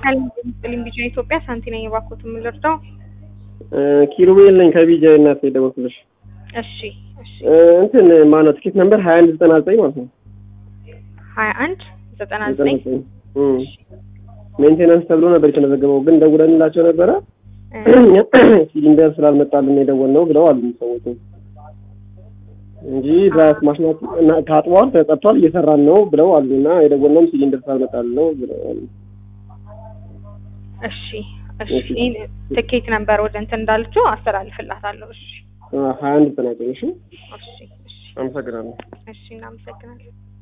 ሰላም ጤና ቢጫ ኢትዮጵያ ሳንቲ ነኝ። እባክዎት የምንረዳው? ኪሩቤል ነኝ ከቢጃ እናት የደወልኩልሽ። እሺ እሺ እንትን ማነው ትኬት ነምበር ሀያ አንድ ዘጠና ዘጠኝ ማለት ነው። ሀያ አንድ ዘጠና ዘጠኝ ሜንቴናንስ ተብሎ ነበር የተመዘገበው፣ ግን ደውለንላቸው ነበረ ሲሊንደር ስላልመጣልን የደወልነው ብለው አሉ ሰዎቹ እንጂ ድራስ ማሽናት ታጥቧል፣ ተጠርቷል፣ እየሰራን ነው ብለው አሉ እና የደወልነውም ሲሊንደር ስላልመጣልን ነው ብለው አሉ። እሺ እሺ ትኬት ነምበር ወደ እንትን እንዳለችው አስተላልፍላታለሁ። እሺ ሀያ አንድ ዘጠና ዘጠኝ እሺ እሺ እሺ አመሰግናለሁ። እሺ እናመሰግናለን።